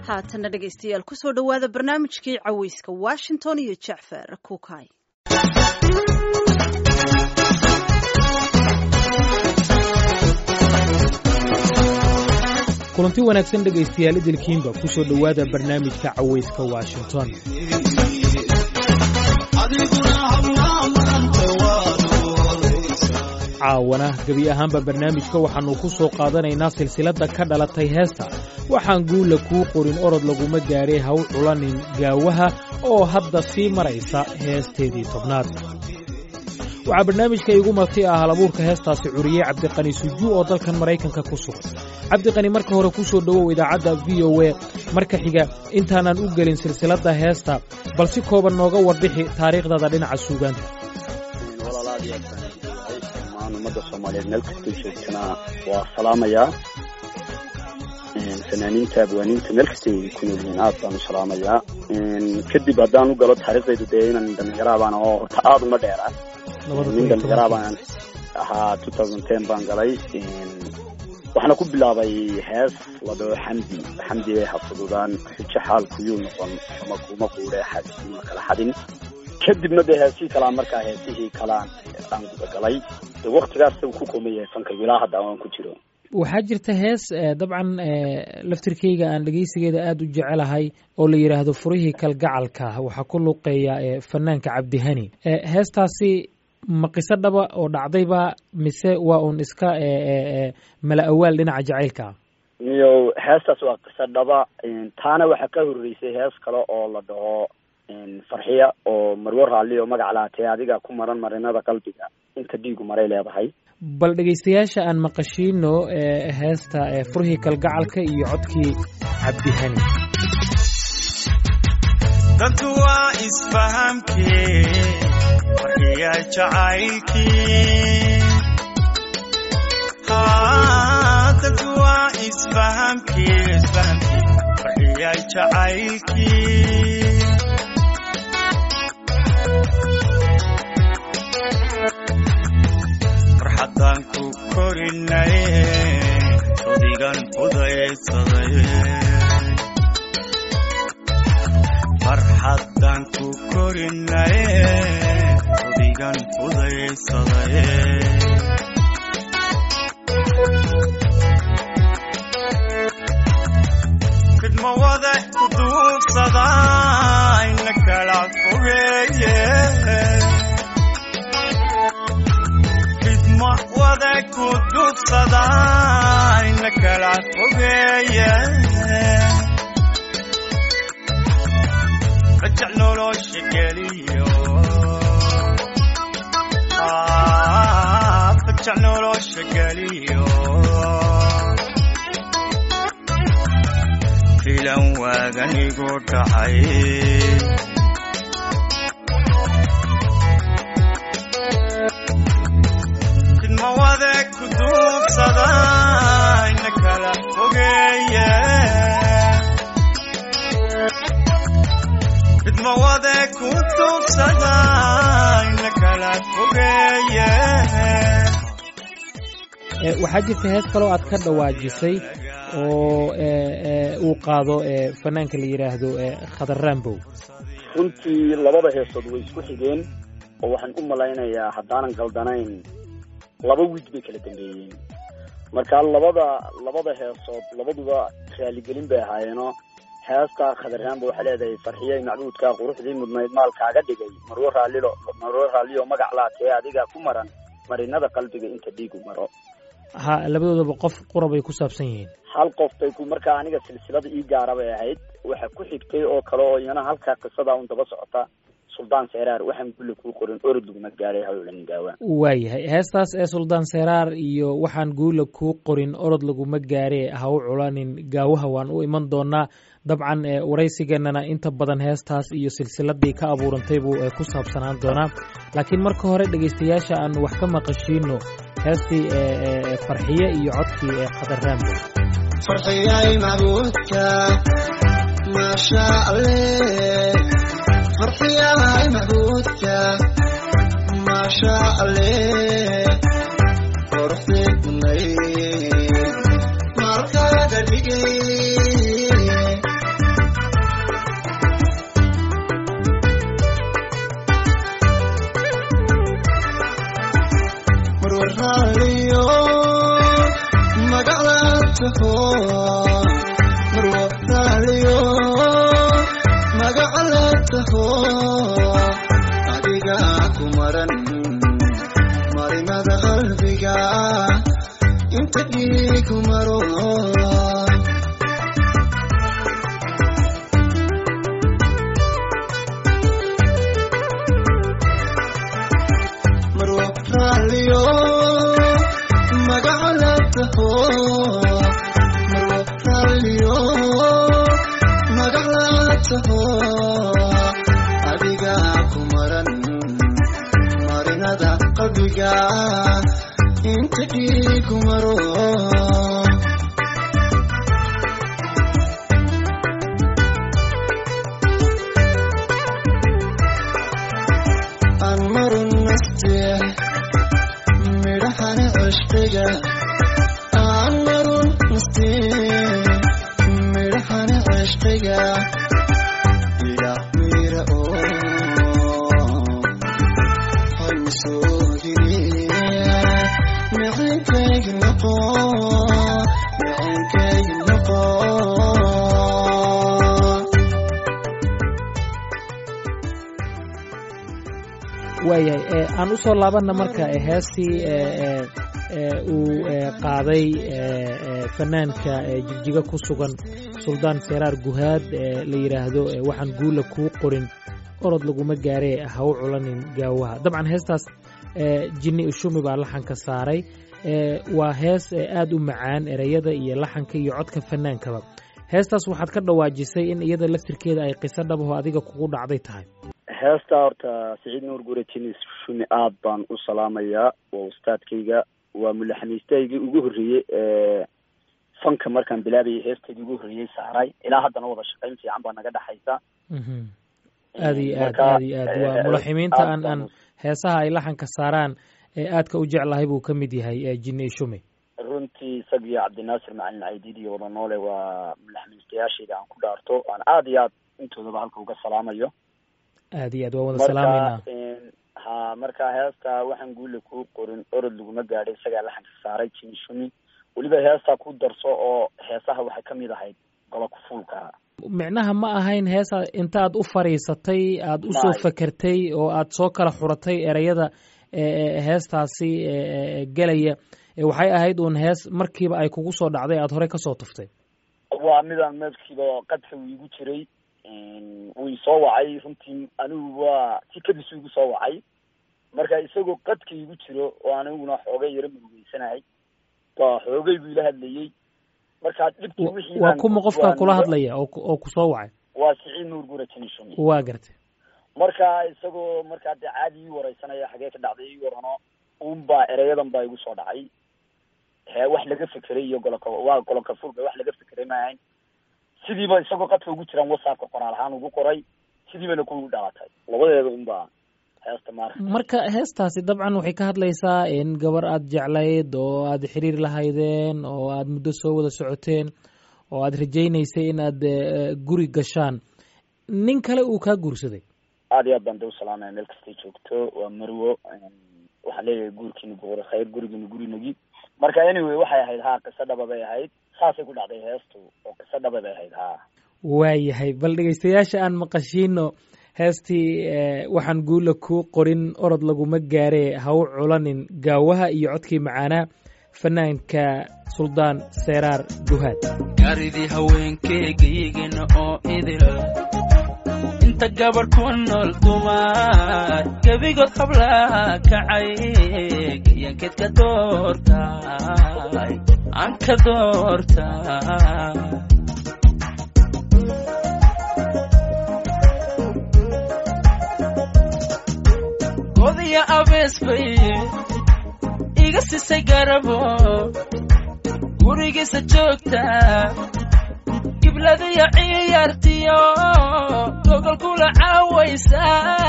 haatanna dhegaystayaal kusoo dhowaada barnaamijkii caweyska washington iyo jacfar kuukay kulanti wanaagsan dhegaystayaal idilkiinba ku soo dhowaada barnaamijka cawayska washington caawana gebi ahaanba barnaamijka waxaannu ku soo qaadanaynaa silsiladda ka dhalatay heesta waxaan guula kuu qorin orod laguma gaadhay haw culanin gaawaha oo hadda sii maraysa heesteedii tobnaad waxaa barnaamijka iigu marti ah halabuurka heestaasi curiyey cabdiqani sujuu oo dalkan maraykanka ku sugan cabdiqani marka hore ku soo dhowow idaacadda v o a marka xiga intaanan u gelin silsiladda heesta bal si kooban nooga warbixi taariikhdada dhinaca suugaanta dhammaan ummadda soomaaliyeed meel kastay joogtana waa salaamayaa fanaaniinta abwaaniinta meel kastay ku nool yihiin aad baan u salaamayaa kadib haddaan u galo taariikhdaydu dee inan dhallinyaraha baan oo horta aada uma dheera nin dhallinyaraa baan ahaa two thousand ten baan galay waxaana ku bilaabay hees la dhaho xamdi xamdi ay hafududaan xujo xaalkuyuu noqon ama kuma quudhe xadima kala xadin kadibna dee heesihii kalaan markaa heesihii kalaan aan gudagalay de waktigaas ku kooman yahay fankaygu ilaa hadda aan ku jiro waxaa jirta hees dabcan laftirkeyga aan dhegeysigeeda aada u jecelahay oo la yidhaahdo furihii kalgacalka waxaa ku luuqeeya fanaanka cabdihani heestaasi ma qiso dhaba oo dhacdayba mise waa uun iska mala awaal dhinaca jacaylka iyo heestaas waa qiso dhaba taana waxaa ka horeysay hees kale oo la dhaho farxiya oo marwo raalli oo magac laatee adiga ku maran marinada qalbiga inta dhiigu maray leedahay bal dhegaystayaasha aan maqashiino heesta furhii kalgacalka iyo codkii cabdihani dadku waa isfahamkee farxiya jacaylkii dadku waa isfahamkee isfahamkii farxiya jacaylkii farxaddaan ku korinaye odigan fudaysaday farxaddaan ku korinaye odigan fudaysaday fidma wada ku duubsada ina kala fogeeye wada ku duubsada ina kala fogeeye rajac nolosha geliyo rajac nolosha geliyo filan waaganigu dhacay mawade ku duubsada ina kala fogeeye fidmawade ku duubsada ina kala fogeeye waxaa jirta hees kaloo aad ka dhawaajisay oo uu qaado fanaanka la yidhaahdo khadar rambow runtii labada heesood way isku xigeen oo waxaan u malaynayaa haddaanan galdanayn laba wiig bay kala dambeeyeen marka labada labada heesood labaduba raaligelin bay ahaayeenoo heesta khadarraanba waxay leedahay farxiyey macbuudkaa quruxdii mudnayd maalkaaga dhigay marwo raallilo marwo raallioo magac laatee adiga ku maran marinada qalbiga inta dhiigu maro ha labadoodaba qof qura bay ku saabsan yihiin hal qof bay ku markaa aniga silsilada ii gaara bay ahayd waxa ku xigtay oo kale oo iyana halkaa qisada un daba socota suldaan seeraar waxaan gulle kuu qorin orod laguma gaaray hawlan gaawa waayahay heestaas ee suldaan seeraar iyo waxaan guula kuu qorin orod laguma gaare ha u culanin gaawaha waan u iman doonaa dabcan waraysigeenana inta badan heestaas iyo silsiladii ka abuurantay buu ku saabsanaan doonaa laakiin marka hore dhegaystayaasha aan wax ka maqashiino heestii farxiye iyo codkii khadaraambo farxiyay macbuudka maasha alle farxiyahay macbuudka maasha alle quruxdii kunay markaaga dhigay taho marwo raaliyo magaca la taho adiga ku maran marinada qalbiga inta dhiigu maro marwo raaliyo magaca la taho marwo raaliyo magac la taho adiga ku maran marinada qalbiga inta dhiigu maro aan marun naste midhahana cishqiga aan marun naste midhahana cishqiga ila mira oo haymasoodine mixinkaygi noqo mixinkaygi noqo waayahay ee, aan usoo laabanna marka ee, heestii ee, ee, ee, uu ee, qaaday ee, ee, fanaanka ee, jigjiga ku sugan suldaan seraar guhaad ee la yidhaahdo ee, waxaan guula kuu qorin orod laguma gaaree ha u culanin gaawaha dabcan heestaas ee, jinni ushumi baa laxanka saaray ee, waa hees ee, aad u macaan ereyada iyo laxanka iyo codka fanaankaba heestaas waxaad ka dhawaajisay in iyada laftirkeeda ay qiso dhabaho adiga kugu dhacday tahay heesta horta siciid nuur gure jinis shumi aad baan u salaamayaa waa ustaadkayga waa mulaxamiistaygii ugu horreeyey ee fanka markaan bilaabayay heestaydii ugu horreeyey saaray ilaa haddana wada shaqayn fiican baa naga dhexaysa Mhm. aad iyo aad Marka, aad iyo aad waa eh, mulaximiinta aad aan baan aan heesaha ay laxanka saaraan ee aadka u jeclahay buu ka mid yahay ee jinni ishume runtii isag iyo cabdinaasir macalin caydiid iyo wada noole waa mulaxamiistayaashayda aan ku dhaarto aan aad iyo aad intoodaba halka uga salaamayo aad iyo aad waa wada salaameynaa marka een, ha marka heesta waxaan guula kuu qorin orod laguma gaadhay isagaa laxanka saaray jinishumi weliba heestaa ku darso oo heesaha waxay ka mid ahayd gola kufuulka micnaha ma ahayn heesa intaad u fadhiisatay aad u soo May. fakertay oo aad soo kala xuratay ereyada ee, ee, heestaasi ee, ee, gelaya ee, waxay ahayd uun hees markiiba ay kugu soo dhacday aad horey ka soo tuftay waa midaan meelkiiba qadka uu igu jiray een, wuu isoo wacay runtii anigu waa si kadis igu soo wacay marka isagoo qadka igu jiro oo aniguna xoogay yaro murugeysanahay waa xoogay buu ila hadlayey marka dhibkii Wa- wixii waa baan kuma ku qofka kula sugaanay. hadlaya oo ku- oo ku soo wacay waa siciid nuur gura jinishumi waa gartay marka isagoo markaa dee caadi ii wareysanaya xagee ka dhacday ii warano unbaa ereyadan baa igu soo dhacay hee wax laga fekeray iyo goloka waa goloka fulka wax laga fekeray maahayn sidiiba isagoo qadka ugu jiraan whatsappka qoraal ahaan ugu qoray sidiibana ku dhalatay labadeeda unbaa heesta maarka marka heestaasi dabcan waxay ka hadlaysaa in gabar aad jeclayd oo aad xiriir lahaydeen oo aad muddo soo wada socoteen oo aad rajaynaysay in aad eh, guri gashaan nin kale uu kaa guursaday aad iyo aad baan de usalaamaya meel kastay joogto waa marwo waxaan leeyahay guurkiina buqura khayr gurigiina gurinagi marka anyway waxay ahayd haa qiso dhaba bay ahayd saasay ku dhacday heestu oo qiso dhaba bay ahayd haa waayahay bal dhegaystayaasha aan maqashiino heestii eh, waxaan guula kuu qorin orod laguma gaaree ha u culanin gaawaha iyo codkii macaanaa fanaanka suldaan seeraar guhaad gaaridii haweenkeygayigina oo idil inta gabarh ku nool dumar gebigood hablaha kacay gayankeed ka doortay aan ka doortay godiya abees bay iga sisay garabo gurigiisa joogta gibladiyo ciyaartiyo gogol kula caawaysa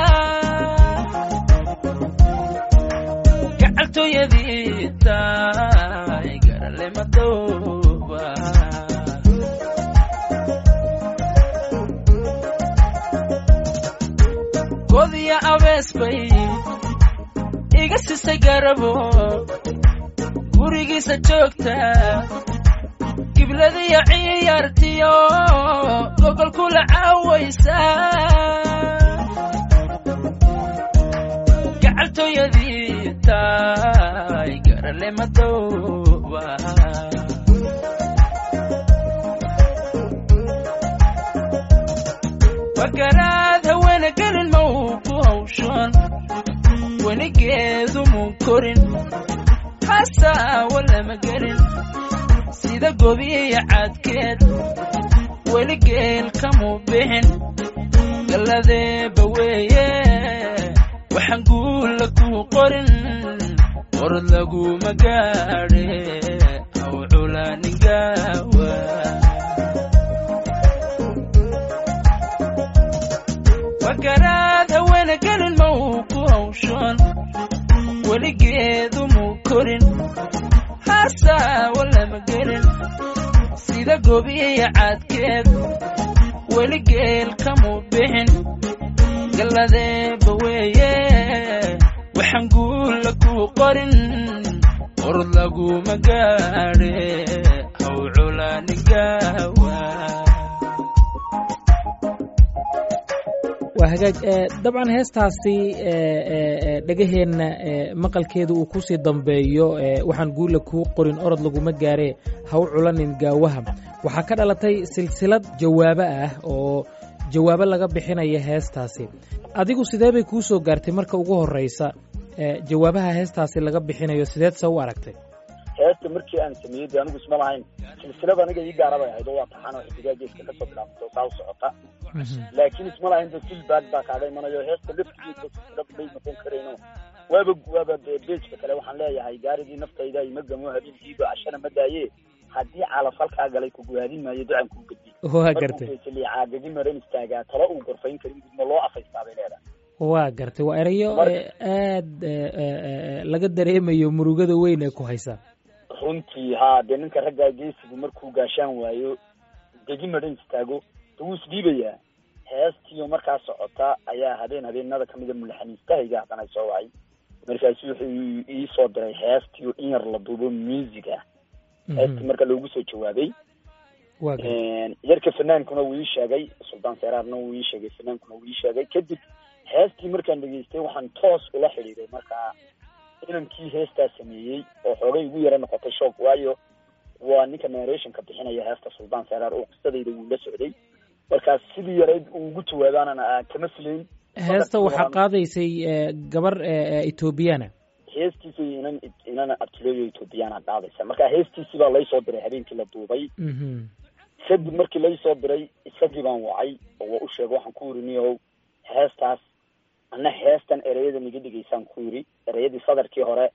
gacaltooyadii tahay garale madooba godiya abees bay iga sisay garabo gurigiisa joogta ciradiyo ciyaartiyo gogolkula caawaysa gacaltooyadii tahay garale madooba wakaraad haweena gelin ma uu ku hawshan weligeedu muu korin hasaawa lama gelin sida gobiya cadkeed weligeel kamuu bixin galladeeba weeye waxaan guulla kuu qorin qorod laguma gaadhe haw culaaningawa wakaraad haweena gelin ma uu ku hawshan weligeedu muu korin hasaawa lama gelin sida gobiya cadkeed weligeel kamuu bixin galladeeba weeye waxaan guulla kuu qorin qorod laguma gaadhe haw culaaningawa waa hagaag dabcan heestaasi dhegaheenna maqalkeeda uu kusii dambeeyo waxaan guula kuu qorin orod laguma gaaree ha u culanin gaawaha waxaa ka dhalatay silsilad jawaabo ah oo jawaabo laga bixinaya heestaasi adigu sidee bay kuu soo gaartay marka ugu horreysa jawaabaha heestaasi laga bixinayo sideed se u aragtay heesta markii aan sameeyey de anigu isma lahayn silsilada aniga ii gaara bay ahayd oo waa taxan oo xidigaa geeska kasoo bilaabto saa u socota laakiin isma lahayn de filbaad baa kaaga imanayo heesta laftigeeda silsilad bay noqon karayno waaba waaba de beejka kale waxaan leeyahay gaaridii naftayda ima gamo habeenkiiba cashana ma daaye haddii calaf halkaa galay kuguhaadin maayo ducan kuu gedi waa gartay caagagi maran istaagaa talo uu gorfayn karin gudmo loo afaystaa bay leedahay waa gartay waa erayo aad laga dareemayo murugada weyn ee ku haysa runtii haa dee ninka raggaa geesigu markuu gaashaan waayo degi madhan istaago de wuu isdhiibayaa heestiio markaa socota ayaa habeen habeenada kamida mulaxaniistahayga haddana soo wacay markaasu wuxuu ii soo diray heestiio in yar la duubo music ah heestii marka loogu soo jawaabay waa gartay yarka fanaankuna wuu ii sheegay suldaan seeraarna wuu ii sheegay fanaankuna wuu ii sheegay kadib heestii markaan dhegeystay waxaan toos ula xidhiiday markaa inankii heestaa sameeyey oo xoogay igu yara noqotay shock waayo waa ninka narrationka bixinaya heesta suldaan seeraar oo qisadayda wuu la socday markaas sidii yarayd uu ugu jawaabaanana kama filayn heesta waxaa qaadaysay gabar ethoobiyaana heestiisii inan inan abtileeyo ethoobiyaana qaadaysa marka heestiisii baa laysoo diray habeenkii la duubay kadib markii laysoo diray isagii baan wacay oo waa u sheegay waxaan ku yiri niyow heestaas ana heestan ereyada niga dhigaysaan ku yiri ereyadii sadarkii hore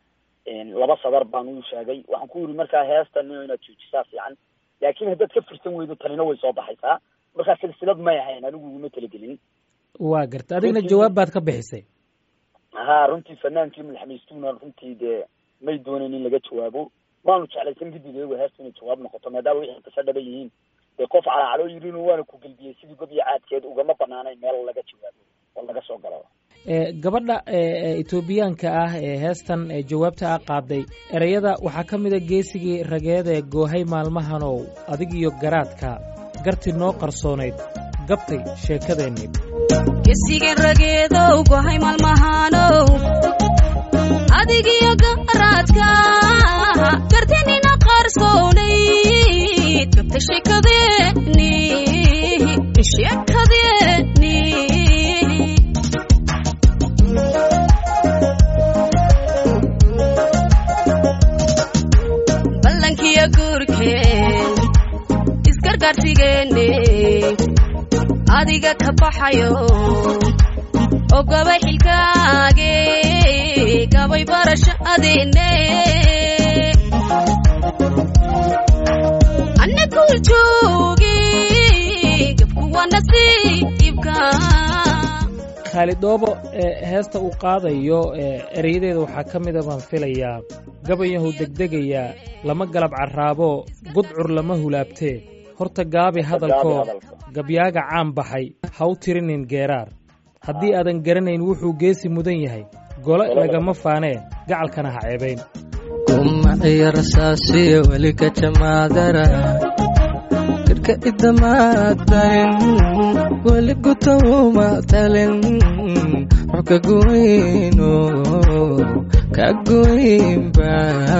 laba sadar baan uu sheegay waxaan ku yiri markaa heestan niyo inaad joojisaa fiican laakiin haddaad ka firsan weydo tanina way soo baxaysaa markaa silsilad may ahayn anigu iguma talagelin waa gartay adigna jawaab baad ka bixisay ha runtii fanaankii madaxmaystuuna runtii dee may doonayn in laga jawaabo waanu jeclaysan kadib iyago heestu inay jawaab noqoto maadaama wixii kasa dhaba yihiin dee qof calacaloo yirin waana ku gelbiyey sidii gobiya caadkeed ugama banaanayn meel laga jawaabo oo laga soo galo gabadha etoobiyaanka ah ee heestan jawaabta a qaaday ereyada waxaa ka mid a geesigii rageed ee goohay maalmahanow adig iyo garaadka garti noo qarsoonayd gabtay sheekadeennii gesigan rageedow gohay maalmahanow adigiyo garaadka gartinina qarsoonayd gabtay sheekadeeni sheekadeeni ballankiyo guurkeen isgargaarsigeene adiga ka baxayo oo gabay xilkaage gabay barashadeene anna kuu joogi gabku waa nasiibka khaalidoobo heesta uu qaadayo ereyadeeda waxaa ka mida baan filayaa gabayahu degdegayaa lama galab carraabo gudcur lama hulaabtee horta gaabi hadalkoo gabyaaga caan baxay ha u tirinin geeraar haddii aadan garanayn wuxuu geesi mudan yahay gole lagama faanee gacalkana ha ceebayn umaciyo rasaasiyo weli ka jamaadara karka idamaadarin weli guta uma talin wax ka goyno ka goynba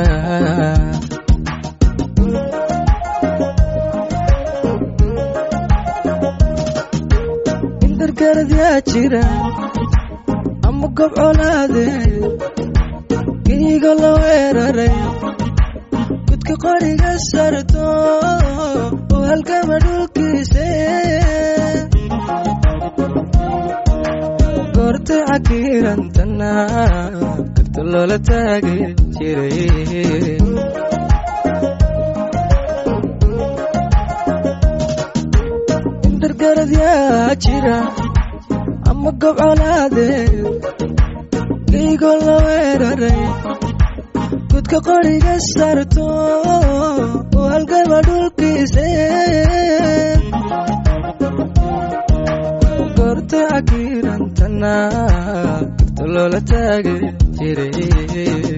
indargarad yaa jira ama gob colaadeed giigo la weeraray gudka qoriga sarto oo halgama dhulkiise goortay cakiirantana karta loola taagi jiray indargarad yaa jira ama gob colaadeed giigo la weeraray gudka qoriga sarto oo halgama dhulkiise goortay cakiirantana karta loola taagi jiray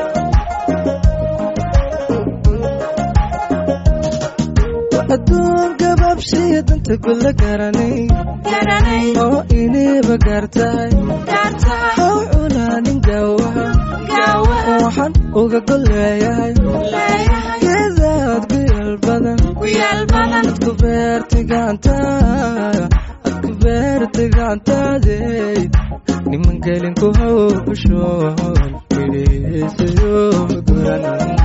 adduun gabaabsiya danta gulla garanay oo iniiba gaartahay haw culaanin gaawaha waxaan uga golleeyahay geedaad guyal badan adku beerta gacantaa adku beerta gacantaadey niman gelin ku hawshoon fidhiisayo guran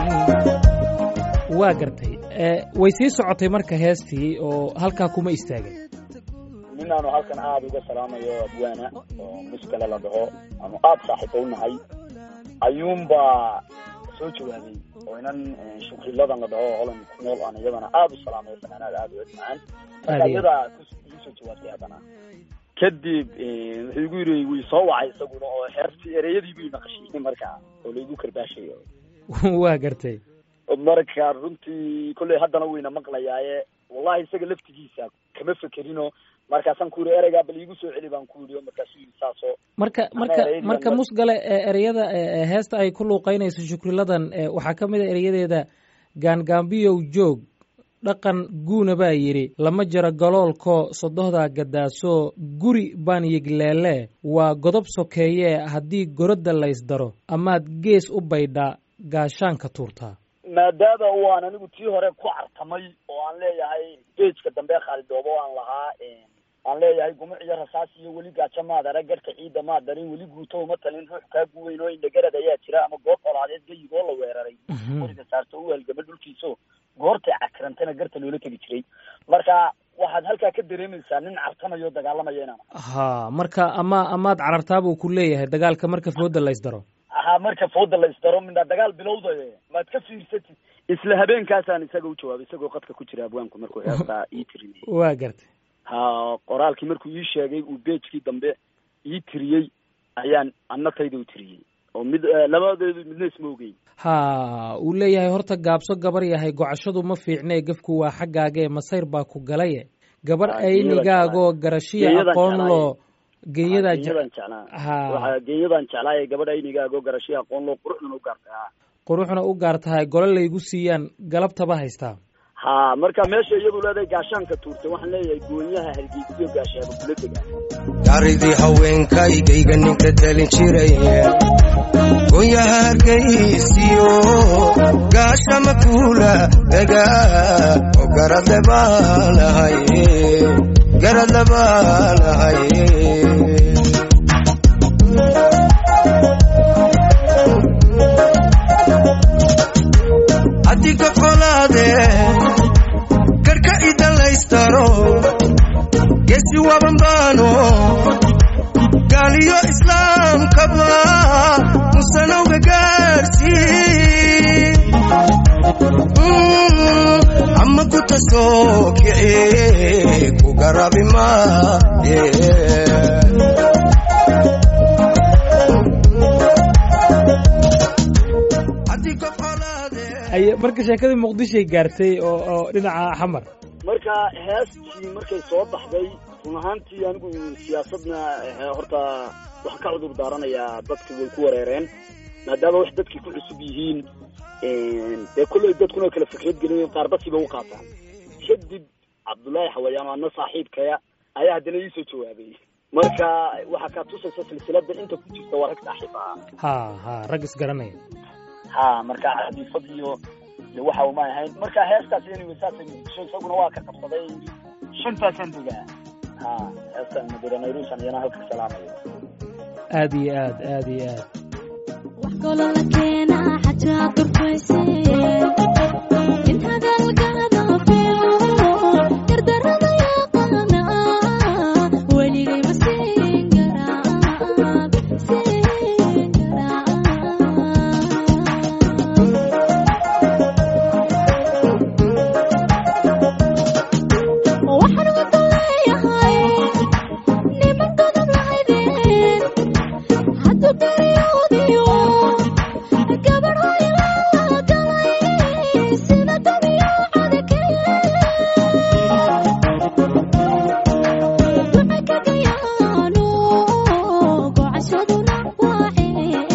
waa gartay way sii socotay marka heestii oo halkaa kuma istaagin nin aanu halkan aada uga salaamayo abwaana oo muskale la dhaho aanu aada saaxiibo u nahay ayuunbaa soo jawaabay oo inan shukriladan la dhaho holan ku nool aan iyadana aada u salaamayo fanaanaad aada u edmacaan marka iyadaa kusoo jawaabtay haddana kadib wuxuu igu yiri way soo wacay isaguna oo heertii ereyadii buu naqashiyey markaa oo laigu karbaashayo waa gartay marka runtii kolley haddana wayna maqlayaaye wallahi isaga laftigiisa kama fekerino markaasaan ku yiri ereygaa bal iigu soo celi baan ku yiri markaasuu yiri saasoo marka marka marka musgale ereyada heesta ay ku luuqeynayso shukriladan waxaa ka mid a ereyadeeda gaangaambiyow joog dhaqan guuna baa yidhi lama jaro galoolkoo sodohdaa gadaaso guri baan yigleele waa godob sokeeyee haddii gorodda laysdaro amaad gees u baydhaa gaashaanka tuurtaa maadaama waan anigu tii hore ku cartamay oo aan leeyahay bejka dambe khaalidoobo aan lahaa aan leeyahay gumuc iyo rasaas iyo weli gaajo maad arag garhka ciidda maad darin weli guuto uma talin ruux kaa guweyn oo indhagarad ayaa jira ama goob colaadeed gayigoo la weeraray qoriga saarto u halgama dhulkiiso goortay cakirantana garta loola tegi jiray marka waxaad halkaa ka dareemaysaa nin cartamayo dagaalamaya inaan ha marka ama amaad carartaa buu ku leeyahay dagaalka marka fooda laysdaro ha marka fooda la isdaro midna dagaal bilowdaye maad ka fiirsatid isla habeenkaasaan isaga u jawaabay isagoo qadka ku jira abwaanku markuu heestaa ii tirinayay waa gartay ha qoraalkii markuu ii sheegay uu beejkii dambe ii tiriyey ayaan annatayda u tiriyey oo mid labadeedu midna isma ogeyn ha uu leeyahay horta gaabso gabar yahay gocashadu ma fiicnee gefku waa xaggaagee masayr baa ku galaye gabar aynigaagoo garashiya aqoon loo geeyadaa geenyadan jeclaa waa geenyadan jeclaaye gabadh aynigaagoo garashiya aqoon loo quruxduna u gaartay ha quruxna u gaar tahay gole laygu siiyaan galabtaba haystaa ha marka meesha iyadu leedahay gaashaanka tuurtay waxaan leeyahay goonyaha hargeysiyo gaashaaba kula degaa gaaridii haweenkaygayga ninka talin jiray goonyaha hargeysiyo gaashama kuula dega oo garadle baanahay garadle baanahay adiga qolaade garka idalaystaro gesi wabanbaano gaaliyo islaamkaba musanowga gaarsi ama guta soo kici ku garabi maaye marka sheekadii muqdishoay gaartay oo oo dhinaca xamar marka heestii markay soo baxday run ahaantii anigu siyaasadna horta waxaan ka cudur daaranayaa dadki way ku wareereen maadaama wax dadkii ku cusub yihiin dee kolley dadkuna kala fikrad gelinayen qaar dadkiiba u qaataan kadib cabdullaahi xawayaan oo adna saaxiibkaya ayaa haddana iisoo jawaabay marka waxaa kaa tusaysa silsilada inta ku jirta waa rag saaxiib ah ha ha rag isgaranaya ha marka xadiifad iyo de waxa uma ahayn marka heestaas anyway saasay muqdisho isaguna waa ka qabsaday shantaasaan degaa ha heestan madura nairusan iyana halka salaamayo aad iyo aad aad iyo aad wax kaloo la keenaa xataa durfayse in hadalkaada fiico dardarada yaqaana weligay ma siin karaa siin karaa waxaan wada leeyahay niman godob lahaydeen hadduu daryoodiyo gabadh hoylala galay sida dabiicada kale duca kagayaano gocashaduna waaceen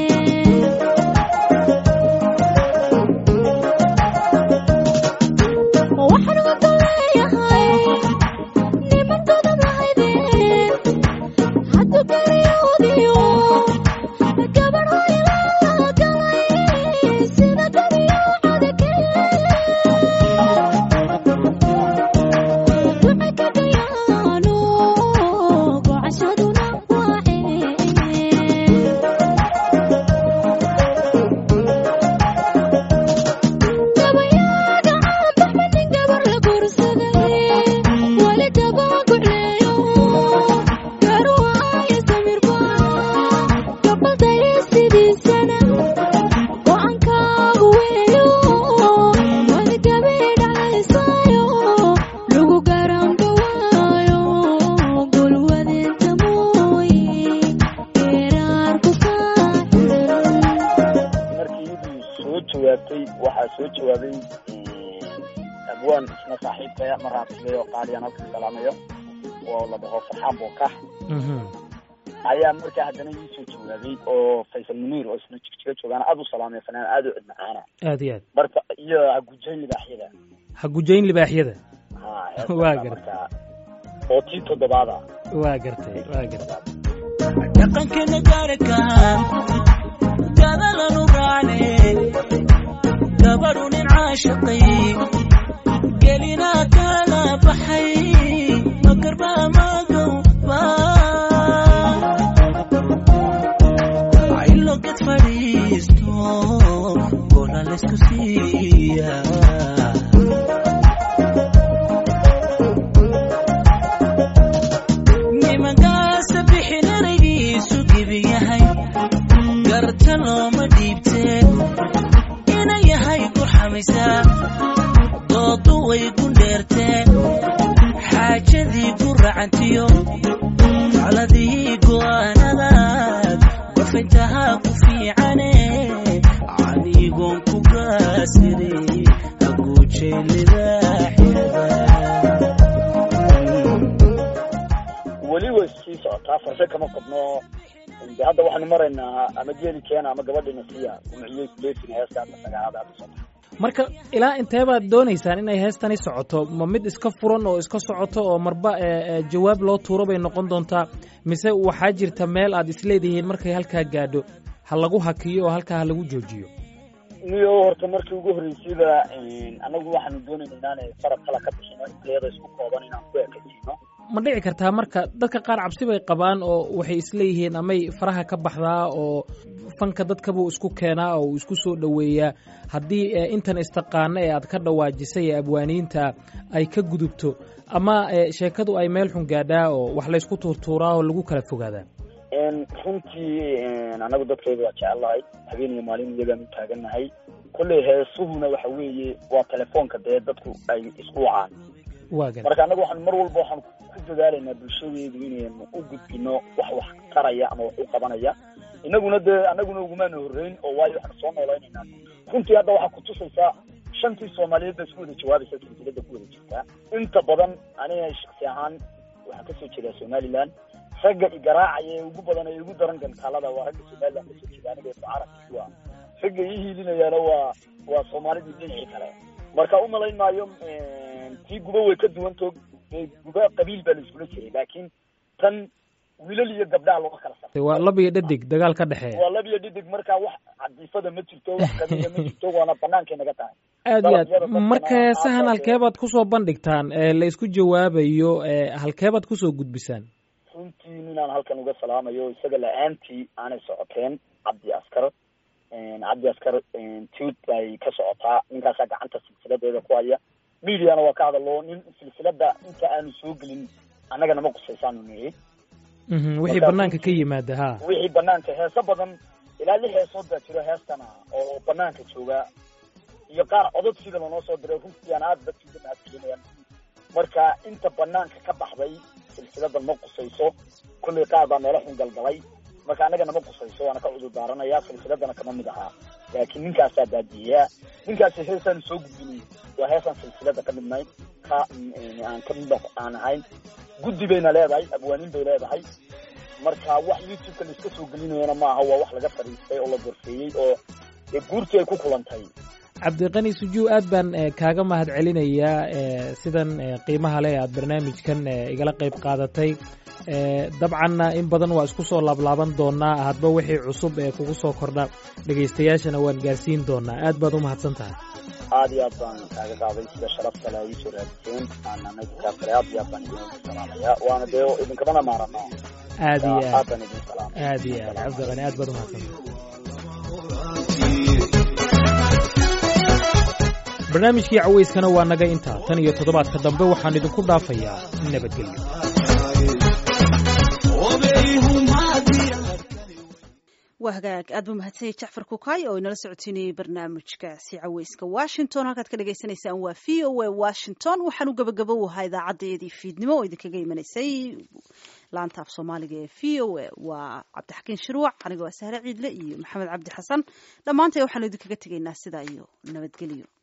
waxaan wada leeyahay niman godob lahaydeen hadduu daryoodiyo gabadh hoylala galay sida dabiicada kale duca kagayaano gocashaduna waaceen gabayaaga caanbaxmanin gabar la guursaday wali gabagucleeyo garuwaayo samirba gabadaya sidiisana go-aankaagu weeyo wali gabidhacaysaayo lagu garanba waayo gulwadeenta mooye geeraarku kaaxiran markii iyadii soo jawaabtay waxaa soo jawaabay abwaan isna saaxiibkaya ma raabsigay oo qaaliyan halka salaamayo oo la dhaho farxaan bookax Mhm. ayaa markaa haddana ii soo jawaabay oo faysal muniir oo isna jigjiga joogaan aada u salaamay fanaan aada u cid macaana aad iyo aad marka iyo hagujayn libaaxyada ha gujayn libaaxyada ha Waa heestaasa gartay. markaa oo tii toddobaada waa gartay waa gartay dhaqankeena gaarka gadalanu raacne gabadhu nin caashaqay gelina kala baxay magarba magowba aylo ged fadhiisto gola laysku siiya nimankaasa bixin eraygiisu gibi yahay garta looma dhiibtee ina yahay gurxamaysaa doodu way gundheertee xaajadii ku racantiyo taladii go'aanadaad bafintahaa ku fiicane adigoon ku gaasire haguujay libaaxyada weli way sii socotaa farse kama qabno de hadda waxaanu maraynaa ama geeli keena ama gabadhina siiya gumciyey kuleefin heesta hadda sagaalaad hadda socota marka ilaa intee baad doonaysaan inay heestani socoto ma mid iska furan oo iska socoto oo marba ee, ee, jawaab loo tuuro bay noqon doontaa mise waxaa jirta meel aad isleedihiin markay halkaa gaadho ha lagu hakiyo oo halkaa ha lagu joojiyo niyo horta markii ugu horreysayba anagu waxaanu doonayna inaanay farab kala ka bixino intayada isku kooban inaan ku ekaysiino ma dhici kartaa marka dadka qaar cabsi bay qabaan oo waxay isleeyihiin amay faraha ka baxdaa oo fanka dadkabuu isku keenaa oo uu isku soo dhoweeyaa haddii ee, intan istaqaano ee aad ka dhawaajisay ee abwaaniinta ay ka gudubto ama ee, sheekadu ay meel xun gaadhaa oo wax laysku tuurtuuraa oo lagu kala fogaadaa runtii anagu dadkayda waa jecellahay habeen iyo maalin iyagaan u taagannahay kolley heesuhuna waxa weeye waa telefoonka dee dadku ay isku wacaan waa gar marka annagu waxaan mar walba waxaan ku dadaalaynaa bulshadeedu inaynu u gudbino wax wax taraya ama wax u qabanaya inaguna dee annaguna ugumaanu horreyn oo waayo waxaanu soo noolaynaynaa runtii hadda waxaa kutusaysaa shantii soomaaliyeed baa isku wada jawaabaysa silsilada ku wada jirtaa inta badan aniga shaksi ahaan waxaan kasoo jeedaa somaliland ragga igaraacaya ee ugu badan ee ugu daran gantaalada waa ragga somaliland kasoo jeeda aniga carabkiiwa ragga ii hiilinayaana waa waa soomaalidii dhinacii kale marka umalayn maayo tii guba way ka duwanto guba qabiil baa la iskula jiray laakiin tan wiilal iyo gabdhaha looga kala saray waa lab iyo dhadig dagaal ka dhexeeya waa lab iyo dhidig marka wax cadiifada ma jirto wax qabiila ma jirto waana banaankay naga tahay aad iyo aad marka heesahan halkeebaad kusoo bandhigtaan ee la isku jawaabayo ee halkeebaad kusoo gudbisaan runtii ninaan halkan uga salaamayo isaga la-aantii aanay socoteen cabdi askar cabdi askar tuud bay ka socotaa ninkaasaa gacanta silsiladeeda ku haya mediana waa ka hadalo nin silsilada inta aanu soo gelin annagana ma qusaysaanu nihi Mhm, wixii banaanka ka yimaada ha wixii banaanka heeso badan ilaa lix heesood baa jiro heestana oo banaanka jooga iyo qaar codod sida lanoo soo diray runtii aan aada dadkiisa mahadcelinayaan marka inta banaanka ka baxday silsiladan ma qusayso kullay qaar baa meelo xun galgalay marka annagana ma qusayso waana ka cudur daaranayaa silsiladana kama mid ahaa laakiin ninkaasaa baadiyeyaa ninkaasi heesaan soo gudbinay waa heesaan silsilada ka midnayd ka aan ka mid aan ahayn guddi bayna leedahay abwaaniin bay leedahay marka wax youtube-ka la iska soo gelinayana maaha waa wax laga fadhiistay oo la gorfeeyey oo dee guurtii ay ku kulantay cabdiqani sujuu aad baan eh, kaaga mahad celinayaa eh, sidan eh, qiimaha leh aad barnaamijkan eh, igala qayb qaadatay eh, dabcanna in badan waa isku soo laablaaban doonaa hadba wixii cusub ee kugu soo kordha dhegaystayaashana waan gaarsiin doonaa aad baad u mahadsan tahay aad iyo aad baan kaaga qaaday sida sharafta le ay soo raadiseen aanana dadkaas kale aad iyo aad baan idin salaamaya waana dee idinkamana maarano aad iyo aad aad baan idin salaamay aad iyo aad cabdiqani aad baad u mahadsan tahay barnaamijkii cawayskana waa naga intaa tan iyo toddobaadka dambe waxaan idinku dhaafayaa nabadgelyo waa hagaag aad buu mahadsanyay jacfar kukaay oo inala socotiinayay barnaamijkaasi caweyska washington halkaad ka dhagaysanaysaan waa v o a washington waxaan u gabagabo ahaa idaacadeedii fiidnimo oo idinkaga imanaysay laanta af soomaaliga ee v o a waa cabdixakiin shirwac anigoo sahre ciidle iyo maxamed cabdi xasan dhammaantay waxaanu idinkaga tegaynaa sidaa iyo nabadgelyo